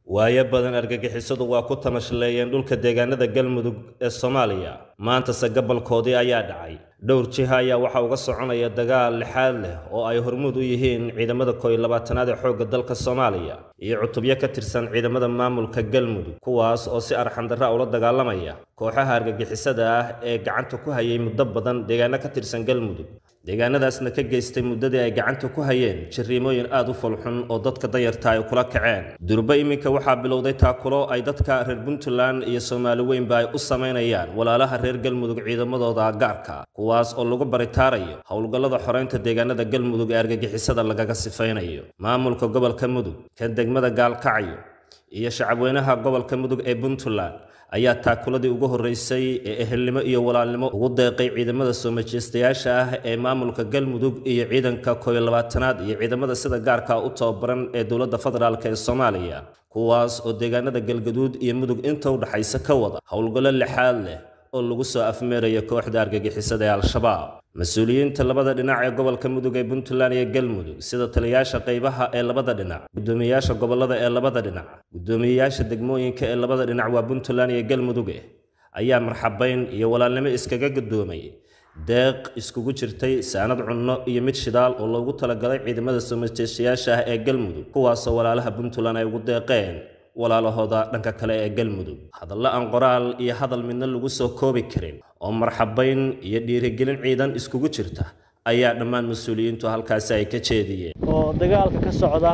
waayo badan argagixisadu waa ku tamashaleeyeen dhulka deegaanada galmudug ee soomaaliya maantase gabolkoodii ayaa dhacay dhowr jiha ayaa waxaa uga soconaya dagaal lixaad leh oo ay hormuud u yihiin ciidamada kooiy labaatanaad ee xoogga dalka soomaaliya iyo cutubyo ka tirsan ciidamada maamulka galmudug kuwaas oo si arxandarra ula dagaalamaya kooxaha argagixisada ah ee gacanta ku hayay muddo badan deegaano ka tirsan galmudug deegaanadaasna ka geystay muddadii ay gacanta ku hayeen jariimooyin aad u fulxun oo dadka danyarta ay kula kaceen durba iminka waxaa bilowday taakulo ay dadka reer puntland iyo soomaali weynba ay u samaynayaan walaalaha reer galmudug ciidamadooda gaarka kuwaas oo lagu baritaarayo howlgallada xoreynta deegaanada galmudug ee argagixisada lagaga sifaynayo maamulka gobolka mudug kan degmada gaalkacyo iyo shacabweynaha gobolka mudug ee puntland ayaa taakuladii ugu horreysay ee ehelnimo iyo walaalnimo ugu deeqay ciidamada soo majeystayaasha ah ee maamulka galmudug iyo ciidanka kooiyo labaatanaad iyo ciidamada sida gaarka u tababaran ee dowladda federaalk ee soomaaliya kuwaas oo deegaanada galgaduud iyo mudug inta u dhaxaysa ka wada howlgallo lixaad leh oo lagu soo afmeerayo kooxda argagixisada ee al-shabaab mas-uuliyiinta labada dhinac ee gobolka mudug ee puntland iyo galmudug sida taliyayaasha qaybaha ee labada dhinac guddoomiyeyaasha gobolada ee labada dhinac guddoomiyeyaasha degmooyinka ee labada dhinac waa puntland iyo galmuduge ayaa marxabayn iyo walaalnimo iskaga guddoomay deeq iskugu jirtay saanad cunno iyo mid shidaal oo loogu talagalay ciidamada soo majeystayaasha ah ee galmudug kuwaasoo walaalaha puntland ay ugu deeqeen walaalahooda dhanka kale ee galmudug hadallo aan qoraal iyo hadal midna lagu soo koobi karin oo marxabayn iyo dhiirigelin ciidan iskugu jirta ayaa dhammaan mas-uuliyiintu halkaasi ay ka jeediyeen oo dagaalka ka socda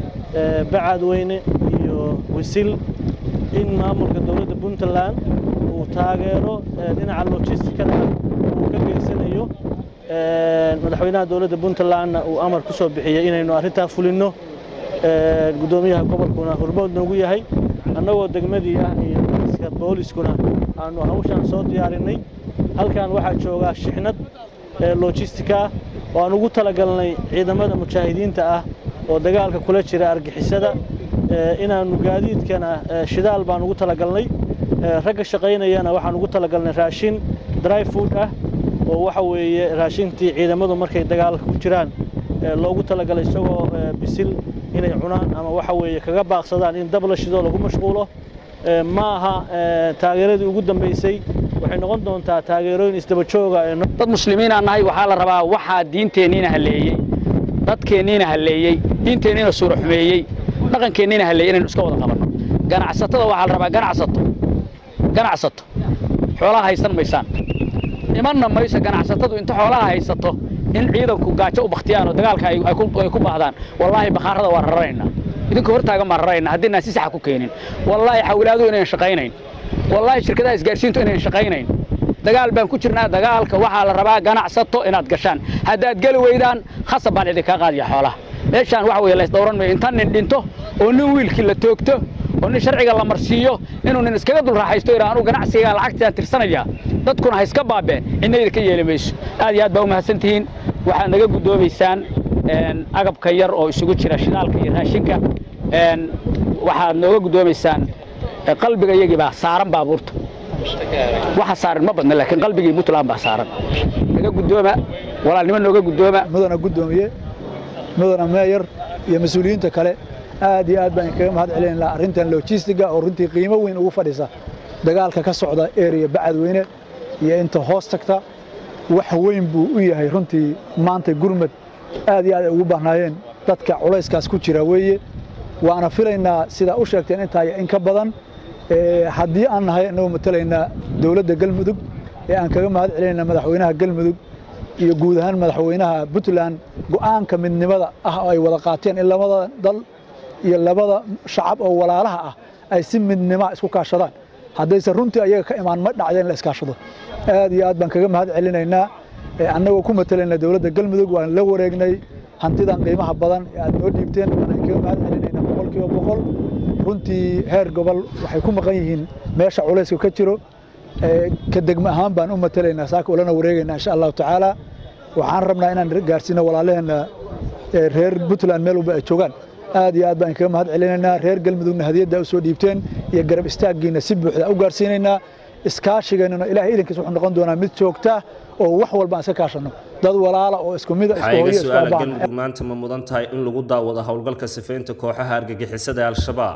bacadweyne iyo wisil in maamulka dowladda puntland uu taageero dhinaca logistikada uu ka geysanayo madaxweynaha dowladda puntlandna uu amar ku soo bixiyey inaynu arrintaa fulinno guddoomiyaha gobolkuna hormood noogu yahay annagoo degmadii ah iyo iska booliskuna aanu hawshaan soo diyaarinay halkan waxaa joogaa shixnad lojistika ah oo aan ugu talagalnay ciidamada mujaahidiinta ah oo dagaalka kula jira argixisada inaannu gaadiidkana shidaal baan ugu talagalnay ragga shaqaynayana waxaan ugu talagalnay raashin dry food ah oo waxa weeye raashintii ciidamadu markay dagaalka ku jiraan loogu talagalay isagoo bisil inay cunaan ama waxa weeye kaga baaqsadaan in dab la shido lagu mashquulo ma aha taageeradii ugu dambaysay waxay noqon doontaa taageerooyin isdaba jooga dad muslimiinaa nahay waxaa la rabaa waxaa diinteenniina halleeyey dadkeenniina halleeyey diinteenniina suura xumeeyey dhaqankeenniina halleeyey inaynu iska wada qabanno ganacsatada waxaa la rabaa ganacsato ganacsato xoolaha haysan maysaan imanna mayso ganacsatadu inta xoolaha haysato in ciidanku gaajo u bakhtiyaan oo dagaalka ay ku baahdaan wallaahi bakhaarada waa raranaynaa idinka hortaagan baan raranaynaa haddii si saxa ku keenin wallaahi xawilaaduhu inayn shaqaynayn wallaahi shirkadaha isgaarsiintu inayn shaqaynayn dagaal baan ku jirnaa dagaalka waxaa la rabaa ganacsato inaad gashaan haddaad geli weydaan khasab baan idinkaa qaadiya xoolaha meeshaan waxa weye laysdhowran mayo inta nin dhinto oo nin wiilkii la toogto oo nin sharciga la marsiiyo inuu nin iskaga dul raaxaysto idhaa anugu ganacsiga lacagtaan tirsanaya dadkuna ha iska baabeen cidnayda ka yeeli mayso aad iyo aad baa u mahadsan tihiin waxaad naga guddoomaysaan agabka yar oo isugu jira shidaalka iyo raashinka waxaad nooga guddoomaysaan qalbiga iyagii baa saaran baabuurta waxa saaran ma badna laakiin qalbigii puntland baa saaran naga guddooma walaalnimo nooga guddooma mudana guddoomiye mudana meeyar iyo mas-uuliyiinta kale aad iyo aad baan kaga mahad celin lahaa arrintan lojistiga oo runtii qiimo weyn ugu fadhisa dagaalka ka socda eriya bacadweyne iyo inta hoos tagta wax weyn buu u yahay runtii maanta gurmad aad iyo aad ay ugu baahnaayeen dadka culayskaas ku jira weeye waana filaynaa sidaa u sheegteen intaa in ka badan haddii aan nahay inagoo matalaynaa dowladda galmudug ee aan kaga mahad celinayna madaxweynaha galmudug iyo guud ahaan madaxweynaha puntland go'aanka midnimada ah oo ay wada qaateen in labada dal iyo labada shacab oo walaalaha ah ay si midnima isku kaashadaan haddayse runtii ayaga ka imaan ma dhacda in la iskaashado aad iyo aad baan kaga mahad celinaynaa annagoo ku matalayna dowladda galmudug waan la wareegnay hantidan qiimaha badan ee aad noo dhiibteen waan kaga mahad celinaynaa boqolkiiba boqol runtii heer gobol waxay ku maqan yihiin meesha culayska ka jiro ka degmo ahaan baan u matalaynaa saaka ulana wareegaynaa insha allahu tacaala waxaan rabnaa inaan gaarsiino walaalaheenna reer puntland meel walba ay joogaan aad iyo aad baan kaga mahad celinaynaa reer galmudugna hadiyadda u soo dhiibteen iyo garab istaaggiina si buuxda u gaarsiinaynaa iskaashigeennuna ilahay idankiis wuxuu noqon doonaa mid joogta oo wax walba aan iska kaashanno dad walaala oo isku mid waxaa iga su-aala galmudug maanta ma mudan tahay in lagu daawado howlgalka sifaynta kooxaha argagixisada ee al-shabaab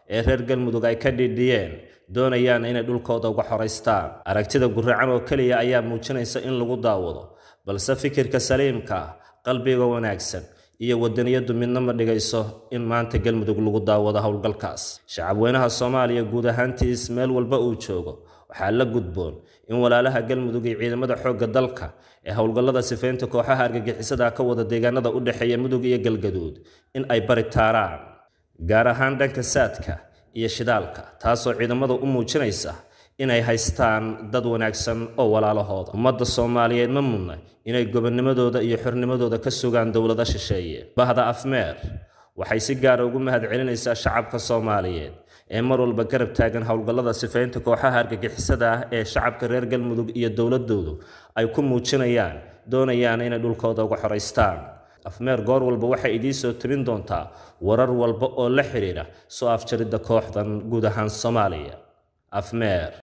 ee reer galmudug ay ka dhidhiyeen doonayaan inay dhulkooda uga xoraystaan aragtida guracan oo keliya ayaa muujinaysa in lagu daawado balse fikirka saliimka ah qalbiga wanaagsan iyo wadaniyadu midna ma dhigayso in maanta galmudug lagu daawado howlgalkaas shacabweynaha soomaaliya guud ahaantiis meel walba uu joogo waxaa la gudboon in walaalaha galmudug iyo ciidamada xoogga dalka ee howlgallada sifaynta kooxaha argagixisada ka wada deegaanada u dhexeeya mudug iyo galgaduud in ay bari taaraan gaar ahaan dhanka saadka iyo shidaalka taasoo ciidamada u muujinaysa inay haystaan dad wanaagsan oo walaalahooda ummadda soomaaliyeed ma mudna inay gobonnimadooda iyo xornimadooda ka sugaan dowlado shisheeye bahda afmeer waxay si gaara ugu mahadcelinaysaa shacabka soomaaliyeed ee mar walba garab taagan howlgallada sifaynta kooxaha argagixisada ah ee shacabka reer galmudug iyo dowladoodu ay ku muujinayaan doonayaan inay dhulkooda uga xoraystaan afmeer goor walba waxay idiin soo tabin doontaa warar walba oo la xidhiidha soo afjaridda kooxdan guud ahaan soomaaliya afmeer